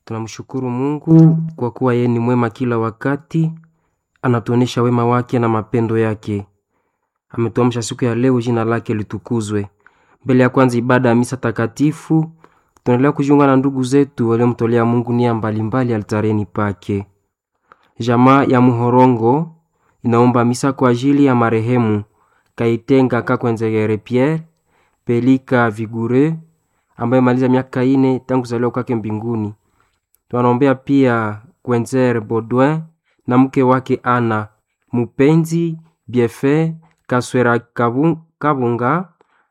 Tunamshukuru Mungu kwa kuwa yeye ni mwema kila wakati, anatuonesha wema wake na mapendo yake. Ametuamsha siku ya leo, jina lake litukuzwe. Mbele ya kwanza ibada ya misa takatifu, tunaendelea kujiunga na ndugu zetu waliomtolea Mungu nia mbalimbali altareni pake. Jamaa ya Muhorongo inaomba misa kwa ajili ya marehemu Kaitenga Kakwenzegere Pierre Pelika Vigure ambaye maliza miaka ine tangu kuzaliwa kwake mbinguni. Tunaombea pia Kwenzer Baudouin na mke wake Ana Mupenzi Biefe Kaswera Kabu- Kabunga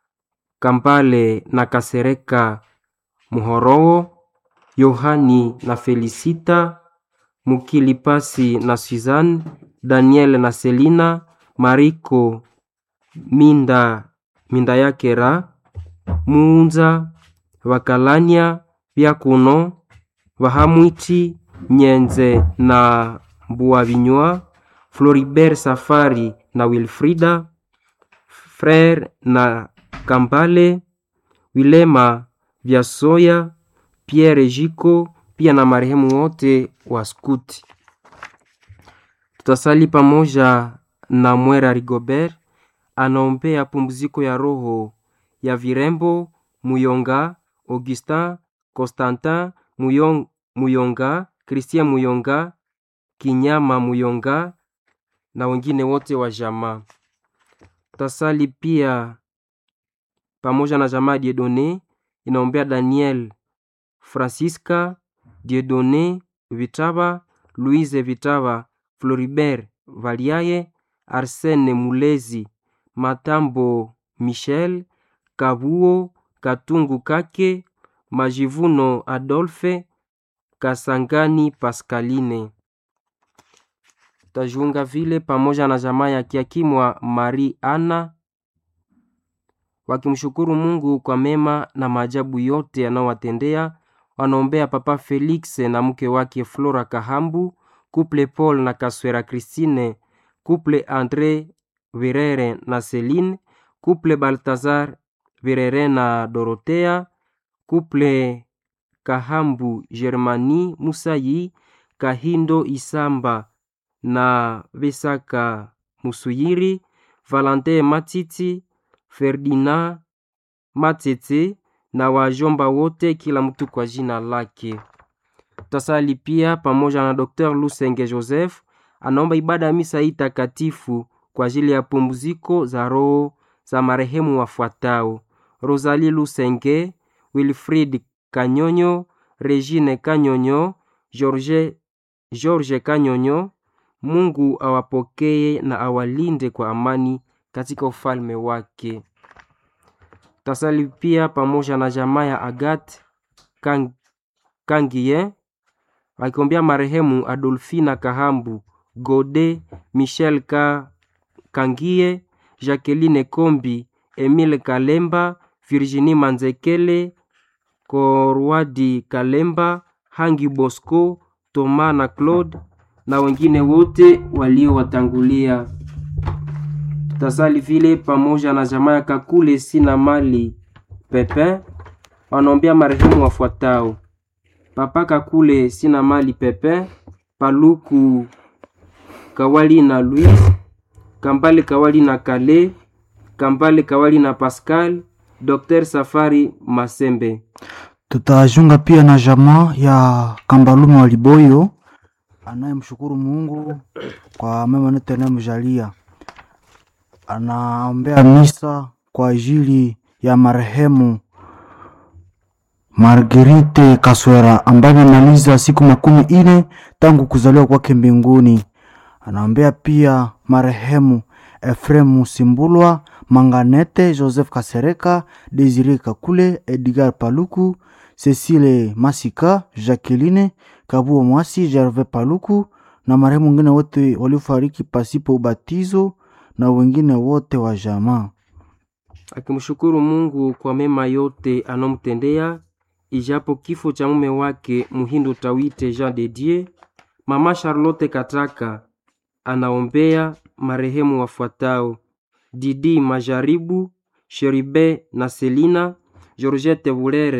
Kampale na Kasereka Muhorowo Yohani na Felisita Mukilipasi na Suzanne Daniel na Selina Mariko Minda Minda Yakera Muunza Vakalania Vyakuno Vahamwichi Nyenze na Mbuavinywa Floribert Safari na Wilfrida Frere na Kambale Wilema Vyasoya Pierre Jiko pia na marehemu wote wa skuti. Tutasali pamoja na Mwera Rigobert anaombea pumziko ya roho ya Virembo Muyonga, Augustin Constantin Muyong, Muyonga, Christian Muyonga, Kinyama Muyonga na wengine wote wa jamaa. Tutasali pia pamoja na jamaa Diedone inaombea Daniel Francisca Diedone Vitava, Louise Vitava, Floribert Valiaye, Arsene Mulezi, Matambo Michel, Kabuo Katungu Kake, Majivuno Adolphe, Kasangani Pascaline. Tajiunga vile pamoja na jamaa ya Kiakimwa Marie Anna wakimshukuru Mungu kwa mema na maajabu yote yanayowatendea. Wanaombea Papa Felix na mke wake Flora Kahambu, kuple Paul na Kaswera Christine, kuple Andre Virere na Celine, kuple Baltazar Virere na Dorotea, kuple Kahambu Germani Musayi, Kahindo Isamba na Vesaka Musuyiri, Valentin Matiti, Ferdinand Matete na wajomba wote, kila mtu kwa jina lake. Tasali pia pamoja na Dr. Lusenge Joseph anaomba ibada ya misa hii takatifu kwa ajili ya pumziko za roho za marehemu wafuatao: Rosalie Lusenge, Wilfrid Kanyonyo, Regine Kanyonyo, George, George Kanyonyo. Mungu awapokee na awalinde kwa amani katika ufalme wake. Tasali pia pamoja na jamaa ya Agat Kang, Kangie wakiombea marehemu Adolfina Kahambu, Gode Michel Ka, Kangie, Jacqueline Kombi, Emile Kalemba, Virginie Manzekele, Korwadi Kalemba, Hangi Bosco, Toma na Claude na wengine wote waliowatangulia. Tutasali vile pamoja na jamaa ya Kakule sina mali Pepin wanaombea marehemu wafuatao: Papa Kakule sina mali Pepin, Paluku Kawali na Louise, Kambale Kawali na Kale, Kambale Kawali na Pascal, Dr. Safari Masembe. Tutajiunga pia na jamaa ya Kambalume wa Liboyo anayemshukuru Mungu kwa mema yote anayomjalia. Anaombea misa kwa ajili ya marehemu Marguerite Kaswera ambaye amemaliza siku makumi ine tangu kuzaliwa kwake mbinguni. Anaombea pia marehemu Efremu Simbulwa, Manganete, Joseph Kasereka, Desire Kakule, Edgar Paluku, Cecile Masika, Jacqueline Kabuo Mwasi, Gervais Paluku na marehemu wengine wote waliofariki pasipo ubatizo na wengine wote wa jamaa. akimshukuru Mungu kwa mema yote anomtendea, ijapo kifo cha mume wake Muhindo Tawite Jean de Dieu. Mama Charlotte Kataka anaombea marehemu wafuatao: Didi Majaribu, Sheribe na Selina, Georgette Bulere,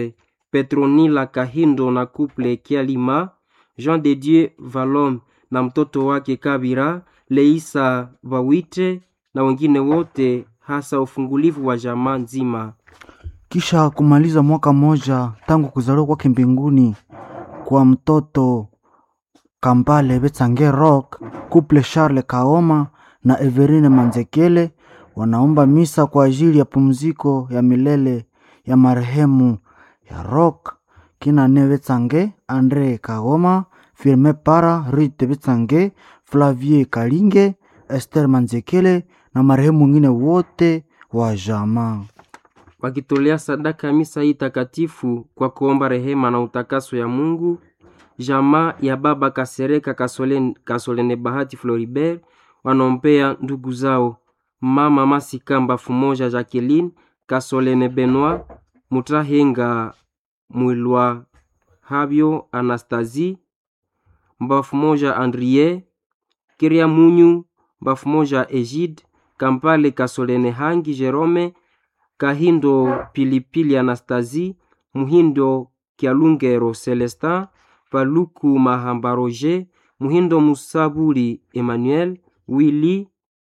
Petronila Kahindo na couple Kialima, Jean de Dieu Valom na mtoto wake Kabira, Leisa Bawite na wengine wote, hasa ufungulivu wa jamaa nzima. kisha kumaliza mwaka mmoja tangu kuzaliwa kwake mbinguni kwa mtoto Kambale Betsange Rock, couple Charles Kaoma na Everine Manzekele wanaomba misa kwa ajili ya pumziko ya milele ya marehemu ya Rock Kinane Betsange, Andre Kaoma, Firme Para, Rite Betsange, Flavie Kalinge, Esther Manzekele na marehemu wengine wote wa jamaa. wakitolea sadaka ya misa hii takatifu kwa kuomba rehema na utakaso ya Mungu. Jamaa ya baba Kasereka Kasolene, Kasolene Bahati Floribert wanaombea ndugu zao mama Masika Mbafu moja Jacqueline Kasolene Benoit Mutahenga Mwilwa Habyo Anastasie Mbafu moja Andrie Kiria Munyu Mbafu moja Egide Kampale Kasolene Hangi Jerome Kahindo Pilipili Anastasie Muhindo Kialungero Celestin Paluku Mahamba Roger Muhindo Musabuli Emmanuel Willy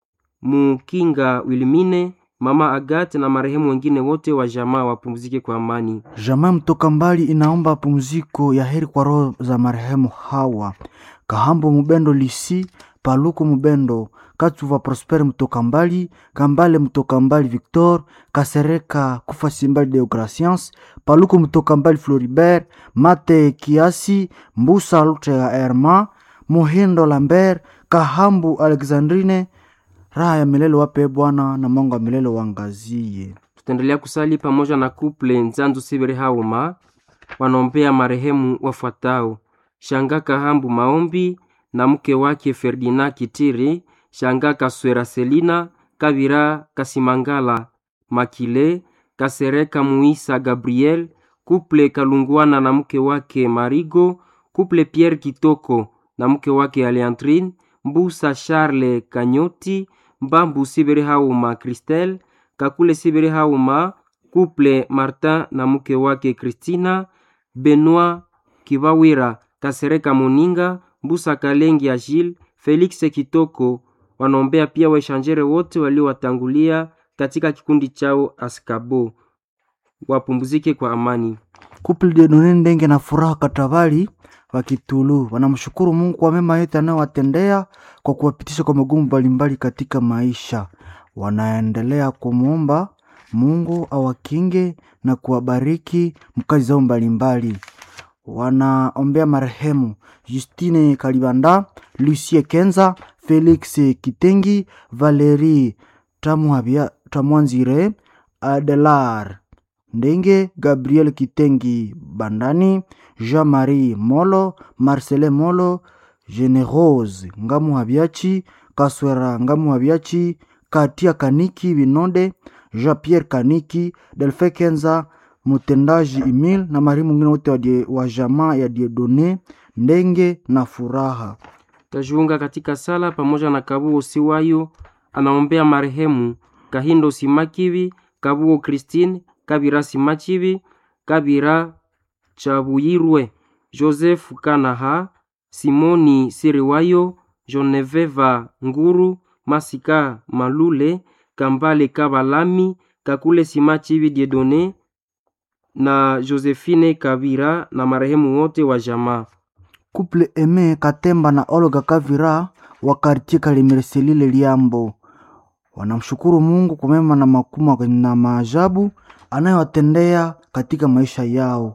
Mukinga Wilmine Mama Agathe na marehemu wengine wote wa jamaa wapumzike kwa amani. Jamaa mtoka mbali inaomba pumziko ya heri kwa roho za marehemu hawa Kahambo Mubendo Lisi, Paluku Mubendo, Katsuva Prosper mtoka mbali, Kambale mtoka mbali Victor, Kasereka Kufa Simbali Deograciens, Paluku mtoka mbali Floribert, Mate Kiasi, Mbusa Lutega Herma, Muhindo Lambert, Kahambu Alexandrine, raha ya milele wape Bwana na Mungu wa milele wangazie. Tutaendelea kusali pamoja na kuple Nzanzu Sibiri Hauma wanaombea marehemu wafuatao: Shanga Kahambu Maombi na mke wake Ferdinand Kitiri, Shanga Kaswera Selina, Kabira Kasimangala Makile, Kasereka Muisa Gabriel, kuple Kalungwana na mke wake Marigo, kuple Pierre Kitoko na mke wake Aleandrine, Mbusa Charles Kanyoti, Mbambu Sibiri Hauma Christelle, Kakule Sibiri Hauma, kuple Martin na mke wake Christina, Benoit Kibawira, Kasereka Moninga, Mbusa Kalengi Agile, Felix Kitoko wanaombea pia waishanjere wote waliowatangulia katika kikundi chao Askabo wapumzike kwa amani. Couple de Done Ndenge na Furaha Katabali wa Kitulu wanamshukuru Mungu kwa mema yote anayowatendea kwa kuwapitisha kwa magumu mbalimbali katika maisha. Wanaendelea kumwomba Mungu awakinge na kuwabariki mkazi zao mbalimbali. Wanaombea marehemu Justine Kalibanda, Lucie Kenza, Felix Kitengi, Valerie Tamuhabia- Tamwanzire, Adelar Ndenge, Gabriel Kitengi Bandani, Jean-Marie Molo, Marcelin Molo, Generose Ngamu Habiachi, Kaswera Ngamu Habiachi, Katia Kaniki Binode, Jean-Pierre Kaniki, Delfe Kenza, mtendaji Emil na marehemu mwingine wote wa die- wa jamaa ya Diedone Ndenge na Furaha. Tajiunga katika sala pamoja na Kabuo Siwayo anaombea marehemu Kahindo Simakivi, Kabuo Christine, Kabira Simachivi, Kabira Chabuyirwe, Joseph Kanaha, Simoni Siriwayo, Joneveva Nguru, Masika Malule, Kambale Kabalami, Kakule Simachivi Diedone na Josephine Kabira na marehemu wote wa jamaa. Couple Eme Katemba na Olga Kavira wa kartie Kalimereselile Liambo wanamshukuru Mungu kwa mema na makubwa na maajabu anayowatendea katika maisha yao.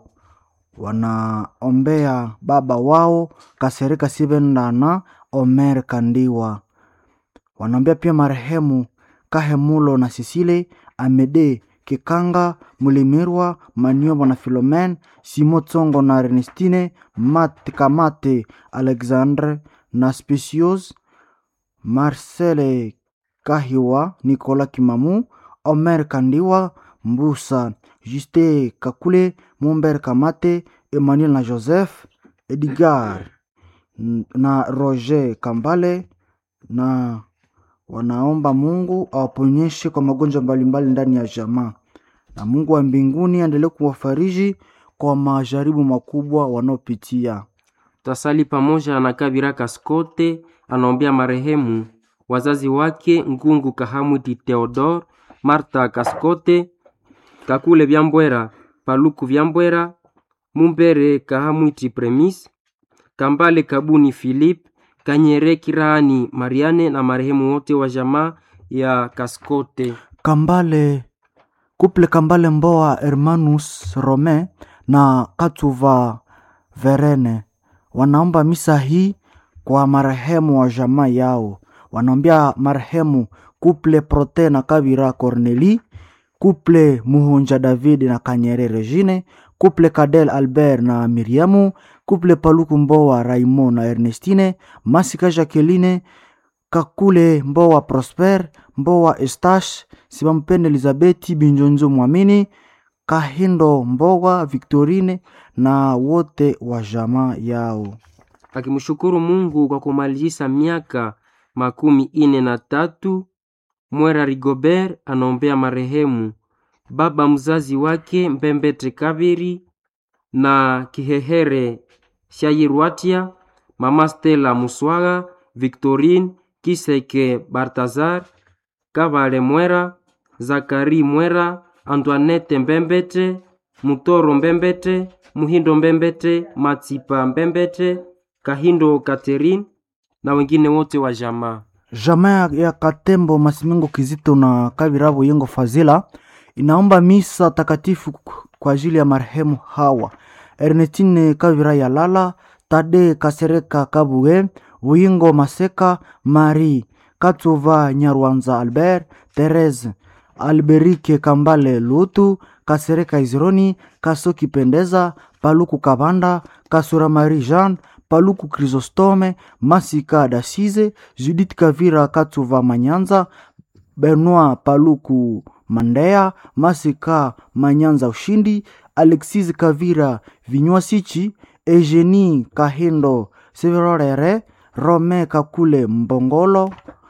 Wanaombea baba wao Kasereka Sibenda na Omer Kandiwa. Wanaombea pia marehemu Kahemulo na Sisile Amede Kikanga Mulimirwa Maniobo na Filomen Simo Tsongo na Ernestine Mate Kamate Alexandre na Specios Marcele Kahiwa Nicolas Kimamu Omer Kandiwa Mbusa Juste Kakule Mumber Kamate Emmanuel na Joseph Edgar n- na Roger Kambale na wanaomba Mungu awaponyeshe kwa magonjwa mbalimbali ndani ya jamaa, na Mungu wa mbinguni aendelee kuwafariji kwa majaribu makubwa wanaopitia. Tasali pamoja na Kabira Kaskote anaombea marehemu wazazi wake Ngungu Kahamwiti Theodore, Marta Kaskote, Kakule Vyambwera, Paluku Vyambwera, Mumbere Kahamwiti Premis, Kambale Kabuni Philip, Kanyere Kirani Mariane na marehemu wote wa jamaa ya Kaskote. Kambale kuple Kambale Mboa Hermanus Rome na Katuva Verene wanaomba misa hii kwa marehemu wa jamaa yao. Wanaombea marehemu kuple Prote na Kabira Corneli, kuple Muhunja David na Kanyere Regine, kuple Kadel Albert na Miriamu, kuple Paluku Mboa Raymond na Ernestine, Masika Jacqueline, Kakule Mboa Prosper, Mboa Estache, Sibampende Elizabeti Binjonzo Mwamini, Kahindo Mboa Victorine na wote wa jamaa yao. akimshukuru Mungu kwa kumalizisa miaka makumi ine na tatu. Mwera Rigobert anaombea marehemu baba mzazi wake Mbembete Kabiri na Kihehere Shayirwatia, mama Stella Muswaga, Victorine Kiseke, Bartazar Kabale Mwera, Zakari Mwera, Antoinette Mbembete, Mutoro Mbembete, Muhindo Mbembete, Matsipa Mbembete, Kahindo Catherine na wengine wote wa jamaa. Jamaa ya Katembo Masimingo Kizito na Kabirabo Yengo Fazila inaomba misa takatifu kwa ajili ya marehemu hawa Ernestine Kavira Yalala, Tade Kasereka Kabuge, Wingo Maseka, Marie Katuva Nyarwanza Albert, Therese Alberike Kambale Lutu, Kasereka Izironi, Kasoki Pendeza, Paluku Kabanda, Kasura Marie Jean, Paluku Chrysostome, Masika Dasize, Judith Kavira Katuva Manyanza, Benoit Paluku Mandea, Masika Manyanza Ushindi, Alexis Kavira Vinywasichi, Eugenie Kahindo Severorere, Rome Kakule Mbongolo,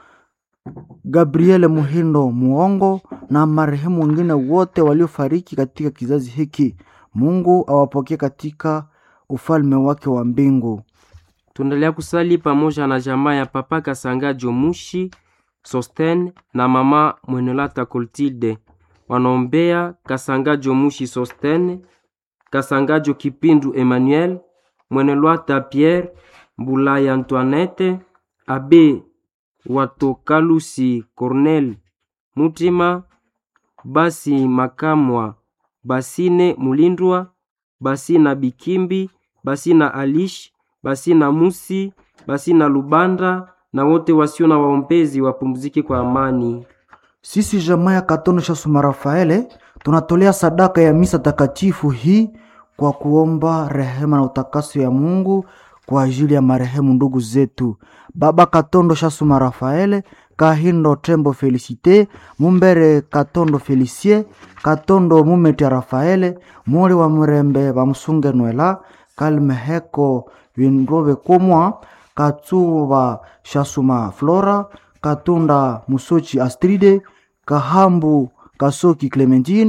Gabriele Muhindo Muongo na marehemu wengine wote waliofariki katika kizazi hiki. Mungu awapokee katika ufalme wake wa mbingu. Tuendelea kusali pamoja na jamaa ya papa Kasanga Jomushi Sosten na mama Mwenelata Coltilde. Wanaombea Kasanga Jomushi Sosten, Kasangajo Kipindu Emmanuel, Mwenelwata Pierre, Mbulaya Antoinette, Abe Watokalusi Cornel Mutima, Basi Makamwa, Basine Mulindwa, Basina Bikimbi, Basina Alish, Basina Musi, Basina Lubanda na wote wasio na waombezi wapumzike kwa amani. Sisi jamaa ya Katono cha Suma Rafaele tunatolea sadaka ya misa takatifu hii kwa kuomba rehema na utakaso ya Mungu kwa ajili ya marehemu ndugu zetu Baba Katondo Shasuma Rafaele, Kahindo Tembo Felicite, Mumbere Katondo Felicie, Katondo Mumeti Rafaele, Mori wa Murembe Bamusunge Nwela, Kalmeheko Vinrobe Komwa, Katsuba Shasuma Flora, Katunda Musochi Astride, Kahambu Kasoki Clementine,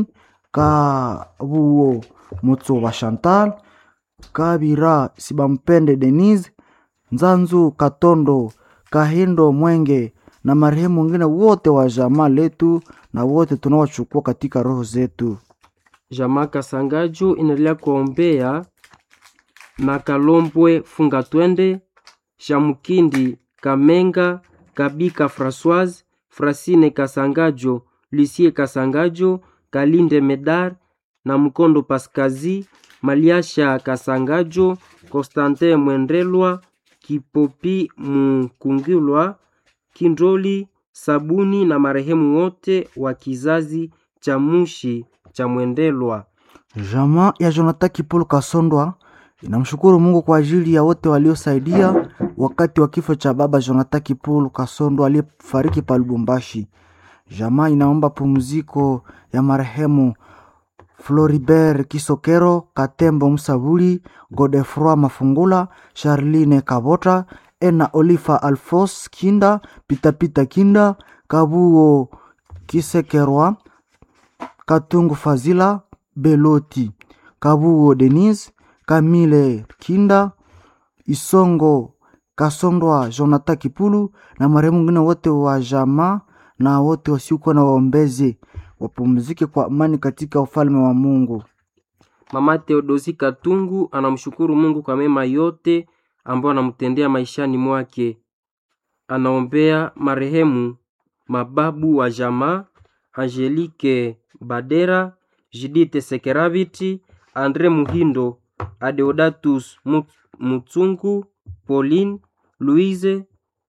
Kabuo Mutsoba Chantal, Kabira Sibampende Denise, Nzanzu Katondo, Kahindo Mwenge na marehemu wengine wote wa jamaa letu na wote tunaowachukua katika roho zetu. Jamaa Kasangaju inaendelea kuombea na Kalombwe Funga Twende, Shamukindi Kamenga, Kabika Françoise, Frasine Kasangajo, Lucie Kasangajo, Kalinde Medar na Mkondo Paskazi, Maliasha Kasangajo, Constantin Mwendelwa, Kipopi Mkungilwa, Kindoli Sabuni na marehemu wote wa kizazi cha Mushi cha Mwendelwa. Jamaa ya Jonathan Kipolo Kasondwa inamshukuru Mungu kwa ajili ya wote waliosaidia wakati wa kifo cha baba Jonathan Kipolo Kasondwa aliyefariki pa Lubumbashi. Jamaa inaomba pumziko ya marehemu Floribert Kisokero, Katembo Msabuli, Godefroi Mafungula, Charline Kabota, Ena Olifa Alfos Kinda, Pitapita Kinda, Kabuo Kisekerwa, Katungu Fazila, Beloti, Kabuo Denise, Kamile Kinda, Isongo Kasondwa Jonathan Kipulu na marehemu wengine wote wa jamaa na wote wasiokuwa na waombezi wapumzike kwa amani katika ufalme wa Mungu. Mama Theodosi Katungu anamshukuru Mungu kwa mema yote ambayo anamtendea maishani mwake. Anaombea marehemu mababu wa jamaa Angelique Badera, Judith Sekeraviti, Andre Muhindo, Adeodatus Mutsungu, Pauline, Louise,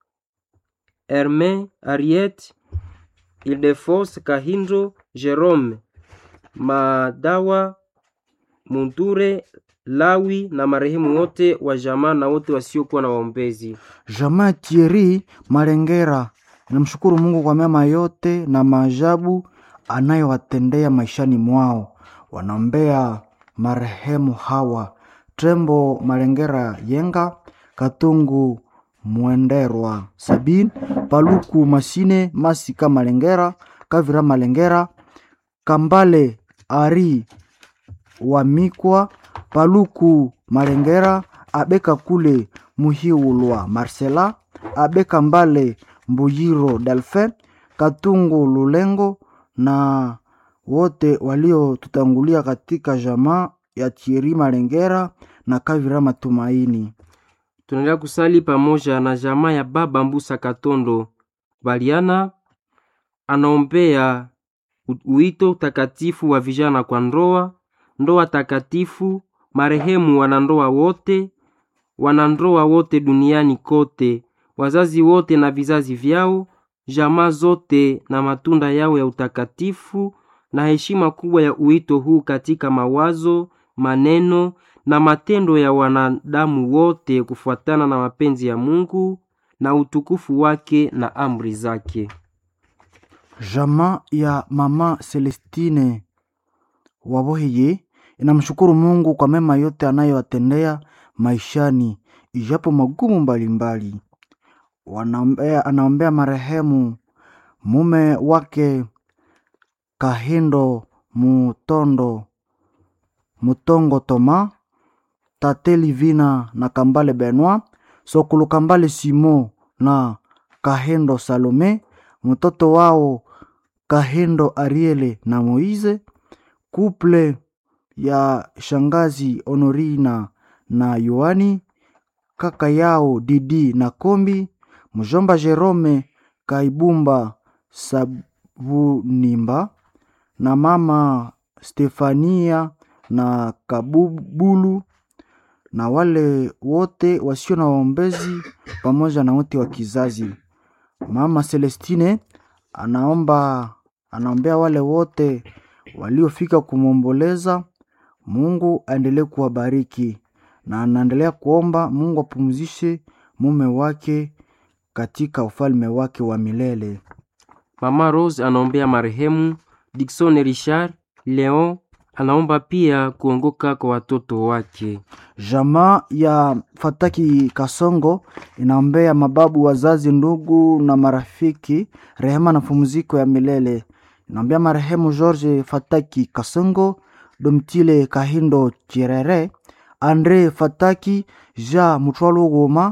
Herme, Ariette, Ildefos Kahindo, Jerome, Madawa, Munture, Lawi na marehemu wote wa jamaa na wote wasiokuwa na waombezi. Jamaa Thierry Malengera inamshukuru Mungu kwa mema yote na maajabu anayowatendea maishani mwao. Wanaombea marehemu hawa Trembo Malengera Yenga, Katungu Mwenderwa Sabin, Paluku Masine, Masika Malengera, Kavira Malengera, Kambale Ari Wamikwa, Paluku Malengera, Abeka Kule Muhiulwa Marcela, Abeka Mbale Mbuyiro Delphin, Katungu Lulengo na wote waliotutangulia katika jamaa ya Thierry Malengera na Kavira Matumaini. Tunaendelea kusali pamoja na jamaa ya baba Mbusa Katondo Baliana, anaombea uito takatifu wa vijana kwa ndoa, ndoa takatifu, marehemu wanandoa wote, wanandoa wote duniani kote, wazazi wote na vizazi vyao, jamaa zote na matunda yao ya utakatifu, na heshima kubwa ya uito huu katika mawazo, maneno na matendo ya wanadamu wote kufuatana na mapenzi ya Mungu na utukufu wake na amri zake. Jamaa ya mama Celestine Waboheye inamshukuru Mungu kwa mema yote anayowatendea maishani, ijapo magumu mbalimbali. Wanaombea, anaombea marehemu mume wake Kahindo Mutondo Mutongo Toma, Tate Livina na Kambale Benoit, Sokulu Kambale Simo na Kahendo Salome, mtoto wao Kahendo Ariele na Moize, kuple ya shangazi Honorina na Yohani, kaka yao Didi na Kombi, mjomba Jerome Kaibumba Sabunimba na mama Stefania na Kabubulu na wale wote wasio na waombezi pamoja na wote wa kizazi. Mama Celestine anaomba anaombea wale wote waliofika kumwomboleza. Mungu aendelee kuwabariki na anaendelea kuomba Mungu apumzishe mume wake katika ufalme wake wa milele. Mama Rose anaombea marehemu Dickson Richard Leon, anaomba pia kuongoka kwa watoto wake. Jamaa ya Fataki Kasongo inaombea mababu, wazazi, ndugu na marafiki rehema na pumziko ya milele. Inaombea marehemu George Fataki Kasongo, Domtile Kahindo Chirere, Andre Fataki, Ja Mutwalo Goma,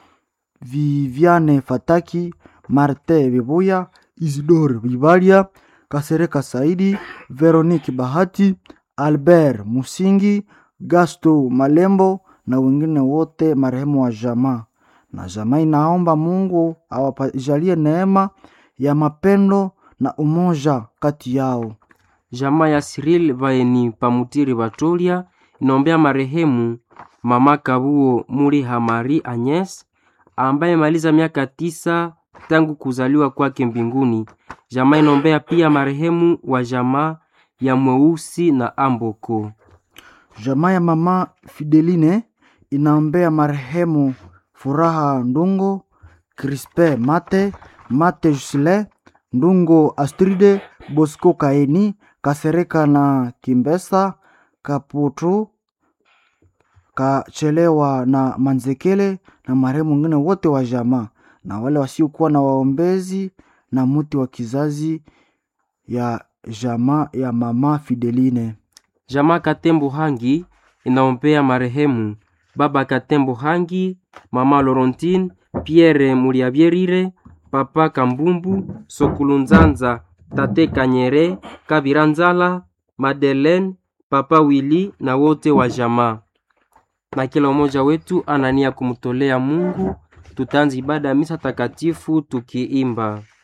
Viviane Fataki, Marte Bibuya, Isidore Bibalia, Kasereka Saidi, Veronique Bahati, Albert Musingi, Gasto Malembo na wengine wote marehemu wa jamaa. Na jamaa inaomba Mungu awajalie neema ya mapendo na umoja kati yao. Jamaa ya Cyril Vaeni Pamutiri Batolia inaombea marehemu mama Kabuo Muri Hamari Agnes ambaye maliza miaka tisa tangu kuzaliwa kwake mbinguni. Jamaa inaombea pia marehemu wa jamaa ya Mweusi na Amboko. Jamaa ya mama Fideline inaombea marehemu Furaha Ndungo, Crispe Mate, Mate Jusile, Ndungo Astride, Bosco Kaeni, Kasereka na Kimbesa, Kaputu, Kachelewa na Manzekele na marehemu wengine wote wa jamaa na wale wasiokuwa na waombezi na muti wa kizazi ya jamaa ya mama Fideline. Jamaa Katembo Hangi inaombea marehemu baba Katembo Hangi, mama Laurentine, Pierre Muliabyerire, papa Kambumbu, Sokulunzanza, tate Kanyere, Kabiranzala, Madeleine, papa Willy na wote wa jamaa. Na kila mmoja wetu anania kumtolea Mungu. Tutaanza ibada ya misa takatifu tukiimba